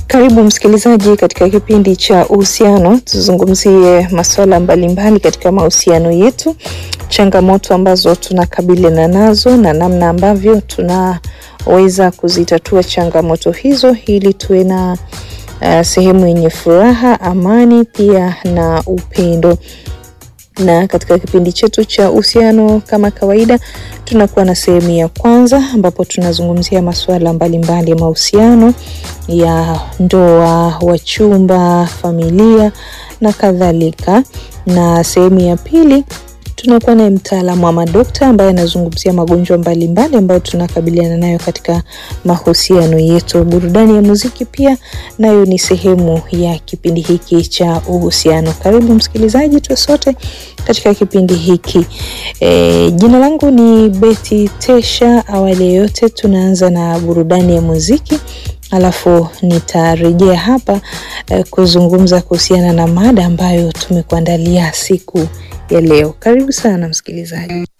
Karibu msikilizaji katika kipindi cha uhusiano, tuzungumzie masuala mbalimbali katika mahusiano yetu, changamoto ambazo tunakabiliana nazo na namna ambavyo tunaweza kuzitatua changamoto hizo ili tuwe na uh, sehemu yenye furaha, amani pia na upendo na katika kipindi chetu cha uhusiano kama kawaida, tunakuwa na sehemu ya kwanza ambapo tunazungumzia masuala mbalimbali ya mahusiano ya ndoa, wachumba, familia na kadhalika, na sehemu ya pili tunakuwa naye mtaalamu wa madokta ambaye anazungumzia magonjwa mbalimbali ambayo tunakabiliana nayo katika mahusiano yetu. Burudani ya muziki pia nayo ni sehemu ya kipindi hiki cha uhusiano. Karibu msikilizaji, tuwe sote katika kipindi hiki. E, jina langu ni Betty Tesha. Awali ya yote, tunaanza na burudani ya muziki alafu nitarejea hapa eh, kuzungumza kuhusiana na mada ambayo tumekuandalia siku ya leo. Karibu sana msikilizaji.